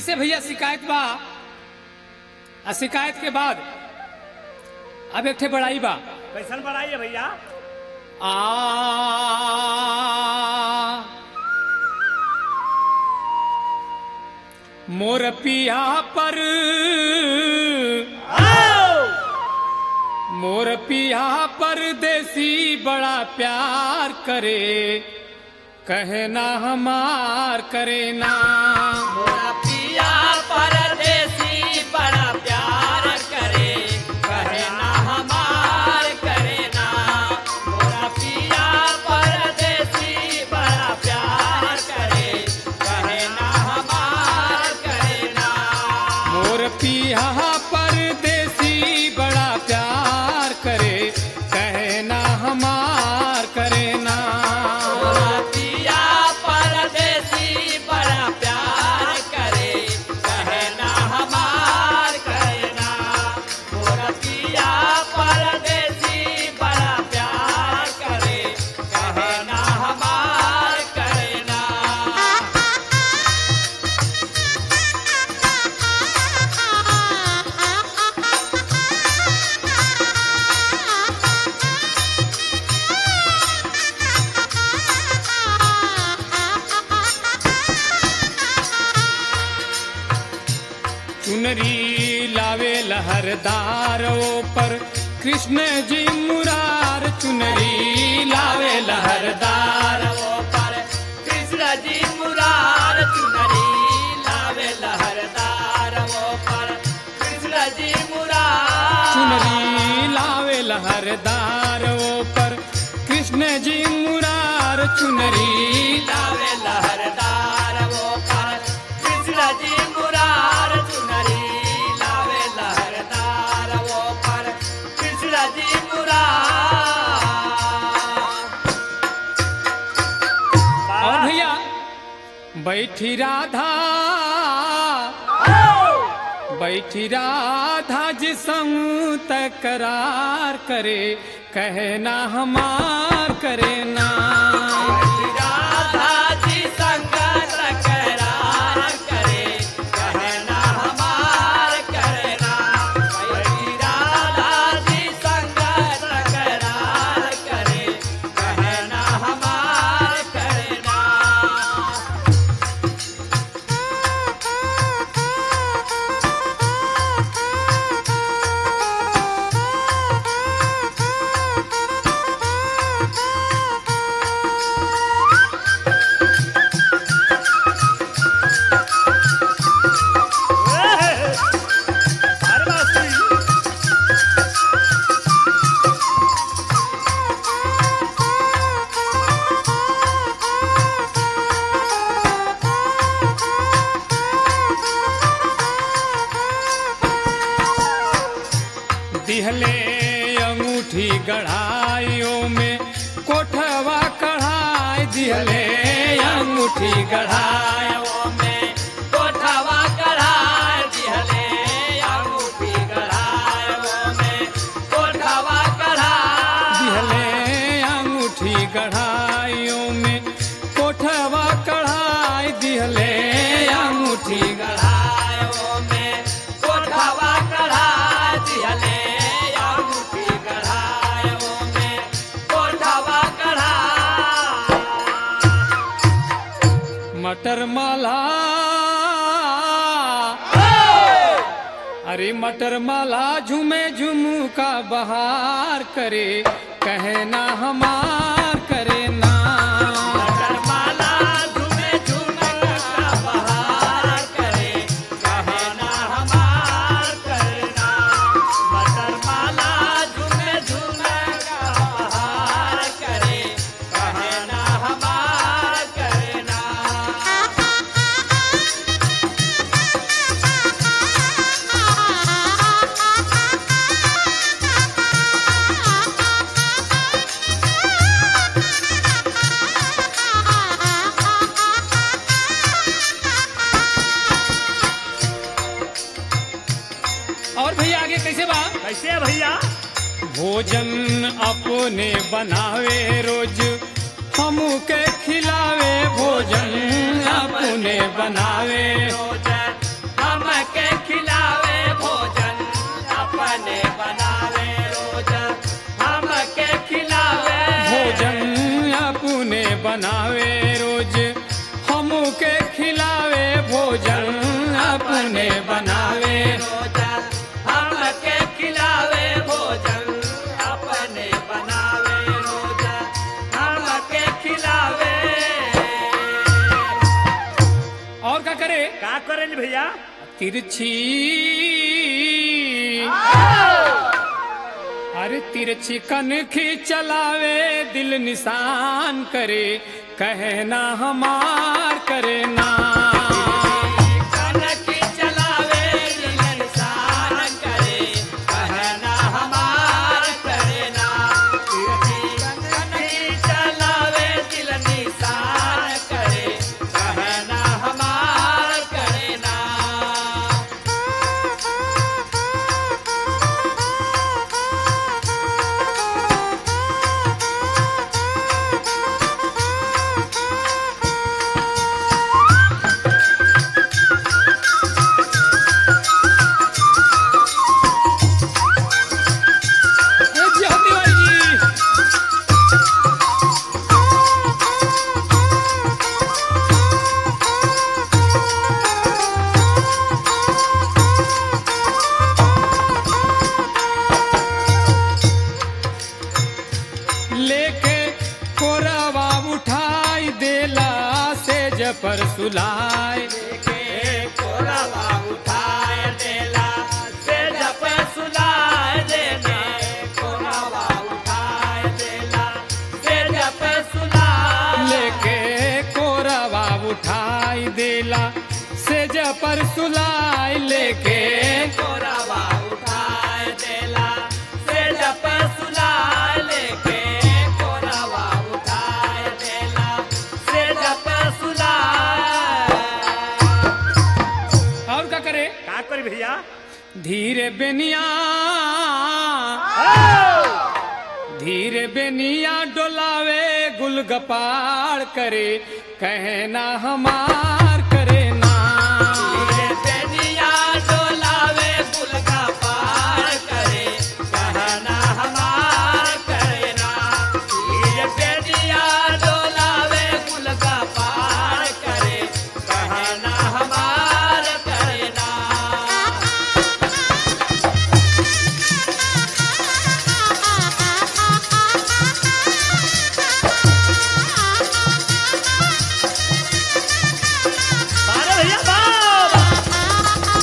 कैसे भैया शिकायत बा आ शिकायत के बाद अब एक ठे बड़ाई बा कैसन बढ़ाइए भैया आ मोर पिया पर मोर पिया परदेसी बड़ा प्यार करे कहना हमार करे ना मोरा पिया परदेसी बड़ा प्यार करे कहे ना हमार करे ना मोरा पिया परदेसी बड़ा प्यार करे कहे ना हमार करे ना मोर पिया परदेसी बड़ा प्यार करे कहना हमार करे ना मोरा पिया परदेसी बड़ा प्यार करे कहे ना हमार करे ना मोरा पिया परदेसी बड़ा प्यार करे कहे ना हमार करे ना चुनरी लावे लहरदार पर कृष्ण जी मुरार चुनरी लावे लहरदार वो पर कृष्ण जी मुरार चुनरी लावे लहरदार वो पर कृष्ण जी मुरार चुनरी लावे लहरदार पर कृष्ण जी मुरार चुनरी लावे लहरदार वो पर कृष्ण जी मुरार चुनरी लावे लहरदार वो पर कृष्ण जी मुरार और भैया बैठी राधा बैठी राधा जी संग तकरार करे कहना हमार करे ना राधा जी संग तकरार करे कहना हमार करना वही राधा जी संग तकरार करे कहना हमार करना अरे बाप रे। दिहले अंगूठी गढ़ाइयों में कोठवा कढ़ाई दिहले अंगूठी गढ़ाई वो में कोठवा कढ़ाई दिहले अंगूठी कढ़ाई वो में कोठवा कढ़ाई दिहले अंगूठी गढ़ाइयों में कोठवा कढ़ाई दिहले अंगूठी गढ़ाई कढ़ाई वो में कोठवा कढ़ाई दिहले अंगूठी कढ़ाई वो में कोठवा कढ़ाई मटर माला अरे मटर माला झूमे झुमका बहार करे कहना हमार करे ना माला झूमे झूमे का बहार करे कहना हमार करना मटर माला झूमे झूमे का बहार करे कहना हमार करना और भैया आगे कैसे बा कैसे है भैया भोजन अपने बनावे रोज हमू के खिलावे भोजन अपने बनावे भोजन करेंगे भैया तिरछी अरे तिरछी कनखी चलावे दिल निशान करे कहना हमार करे ना कनकी चलावे दिल निशान करे कहना हमार करे ना कनकी चलावे दिल निशान करे कहना हमार करे ना ए जी होती भाई जी लेके कोरवा उठाई देला से जपर सुलाए के कोरवा उठाए देला से जप सुलाए देने कोरवा उठाए देला से जप सुलाए लेके कोरवा उठाई देला से जपर सुलाई लेके कोरवा उठाए देला से जप सुलाए लेके कोरवा उठाए देला से जप सुलाए और क्या करे का करे भैया धीरे बेनिया धीरे बेनिया डोलावे गुलगपाड़ करे कहना हमार करे ना धीरे बेनिया डोलावे गुल का पार करे कहना हमार करे ना धीरे बेनिया डोलावे गुल का पार करे कहना हमार करे ना अरे भैया बाप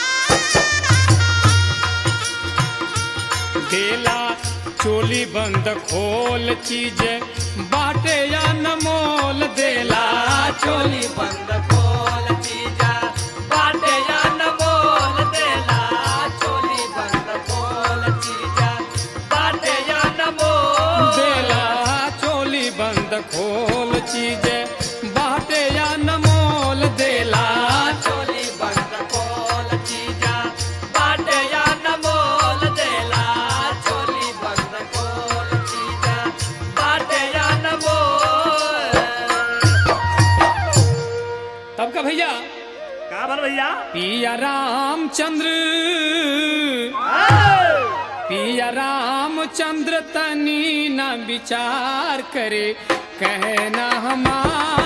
देला चोली बंद खोल चीज बाटे या न मोल देला चोली बंद खोल चीजा बाटे या न बोल देला चोली बंद खोल चीजा बाटे या न बोल देला चोली बंद खोल चीज बाटे या न मोल देला चोली बंद खोल चीजा बाटे या न बोल देला चोली बंद खोल चीजा बाटे या न बोल तब का भैया का भर भैया पिया रामचंद्र पिया रामचंद्र तनी न विचार करे कहना हमार